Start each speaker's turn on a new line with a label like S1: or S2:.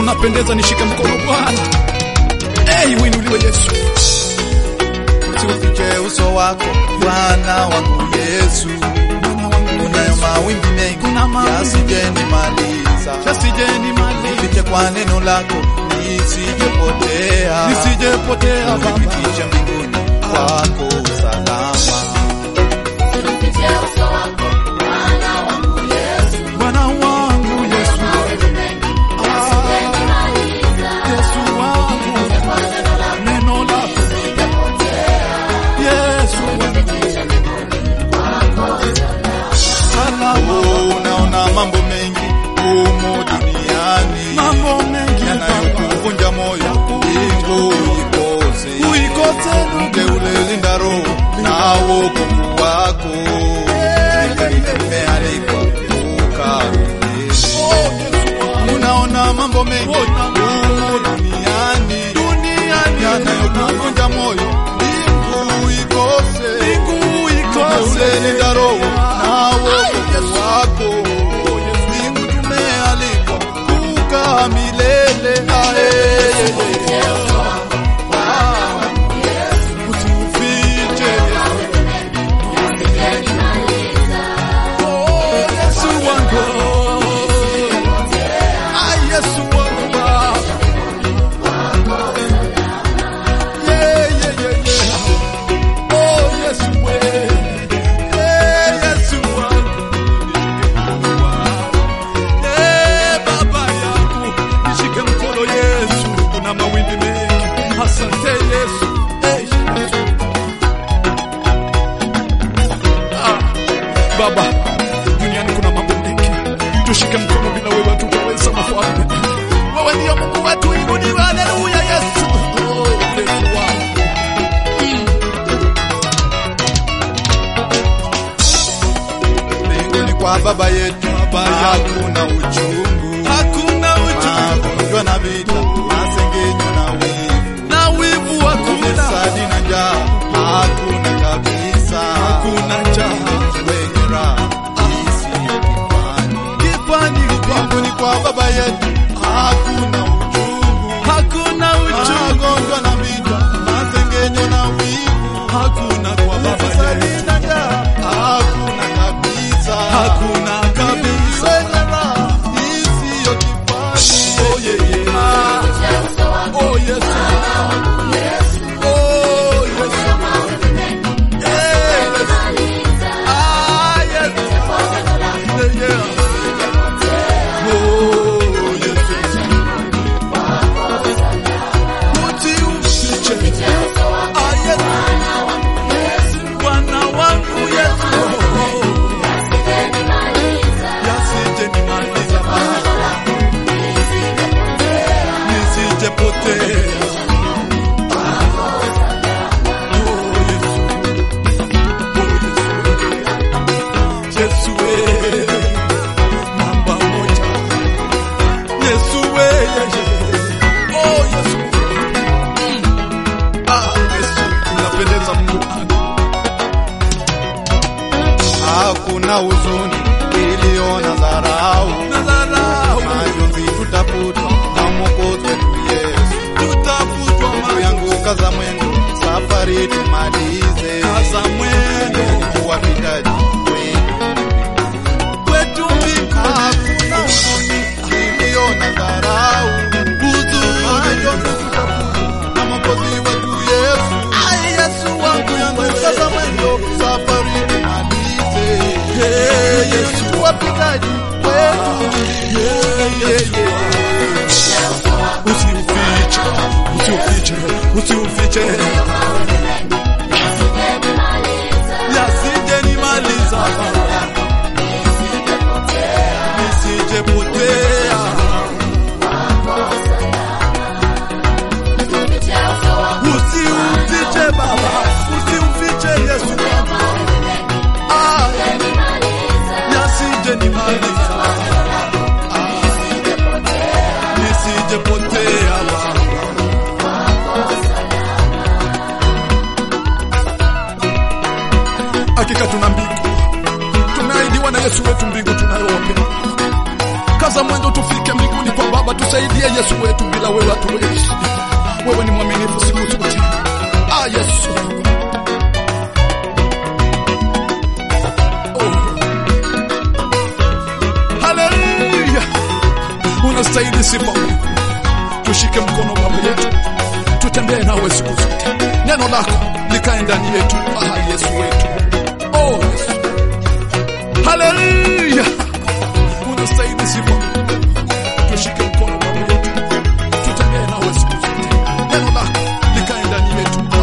S1: unapendeza, nishike mkono Bwana. Hey, winuliwe Yesu.
S2: Usiufiche uso wako Bwana wangu Yesu, unayo mawimbi mengi yasijenimaliza,
S1: Yasijeni mali
S2: fiche kwa neno lako nisijepotea,
S1: nisijepotea Baba.
S2: unifikishe mbinguni kwako salama.
S1: Bwana wangu Yesu, Yesu wangu, neno lako Yesu wangu, salama.
S2: Oh, unaona mambo mengi humu duniani
S1: Mambo mengi Baba,
S2: yanayokuvunja moyo, mbingu ikose
S1: uikose ndugu,
S2: Mteule linda roho na wokovu wako, nimealikwa ukamilishwe. Unaona mambo mengi humu duniani yanayokuvunja moyo, mbingu ikose.
S1: mbingu ikose
S2: Mteule linda roho na wokovu wako, mbingu tumealikwa kukaa milele. Ae.
S1: usiufiche Oh, Yesu wangu. Ah, Yesu wangu Baba. Yeah, yeah, yeah, yeah. Oh, Yesu we. Eh, Yesu wangu. Eh, Baba yangu, nishike mkono Yesu, kuna mawimbi mengi. Asante Yesu. Eh, Yesu. Ah, Baba, duniani kuna mambo mengi, tushike mkono, bila wewe hatutaweza. Mfalme, wewe ndio Mungu wetu, inuliwe. Haleluya, Yesu. Oh, Yesu wangu.
S2: Mbinguni kwa Baba yetu hakuna uchungu,
S1: Hakuna uchungu
S2: magonjwa na vita, masengenyo na wivu,
S1: na wivu, hakuna
S2: ufisadi na njaa hakuna kabisa.
S1: hakuna njaa,
S2: Wenye raha isiyo kifani.
S1: kifani
S2: Mbinguni kwa Baba yetu hakuna uchungu,
S1: hakuna uchungu,
S2: magonjwa na vita, masengenyo na wivu,
S1: hakuna kwa Baba
S2: ufisadi
S1: yetu,
S2: na njaa hakuna kabisa.
S1: hakuna kabisa.
S2: Wenye raha isiyo kifani.
S1: Oh, yeah, yeah. Oh, Yesu. Oh, Yesu. Eh, Yesu. Ah, Yesu. Yeah, yeah. Oh, Yesu. Usiufiche. Ah, Yesu. Bwana wangu Yesu. Yasije nimaliza Baba. Nisijepotea. Oh, Yesu. Oh, Yesu. Yesu we. Namba moja. Yesu we. Oh, Yesu. Ah, Yesu. Unapendeza Mungu wangu.
S2: Hakuna huzuni iliyo na dharau,
S1: Nadharau.
S2: majonzi tutafutwa na Mwokozi wetu Yesu.
S1: Tutafutwa
S2: Ndugu yangu, kaza mwendo, safari tumalize,
S1: kaza mwendo
S2: wapitaji wetu.
S1: kwetu mbinguni.
S2: Hakuna huzuni iliyo na dharau, majonzi tutafutwa na Mwokozi wetu Yesu.
S1: Ai, Yesu wangu yangu
S2: Kaza mwendo, safari tumalize,
S1: Hey, Yesu.
S2: wapitaji wetu.
S1: Yeah, yeah, yeah. Usiufiche, usiufiche, usiufiche. Yasije nimaliza. Nisijepotea. Usiufiche Baba, usiufiche Yesu. Ah, yasije nimaliza. Ah, nisijepotea Baba. Hakika tuna mbingu, tunaahidiwa na Yesu wetu mbingu tunayopenda. kaza mwendo tufike mbinguni kwa Baba. Tusaidie Yesu wetu, bila wewe hatuwezi. Wewe ni mwaminifu siku zote. Ah, Yesu Haleluya, unastahili sifa. Tushike mkono Baba yetu, tutembee nawe siku zote, neno lako likae ndani yetu. Ah, Yesu wetu, oh Yesu, haleluya, unastahili sifa. Tushike mkono Baba yetu, tutembee nawe siku zote, neno lako likae ndani yetu.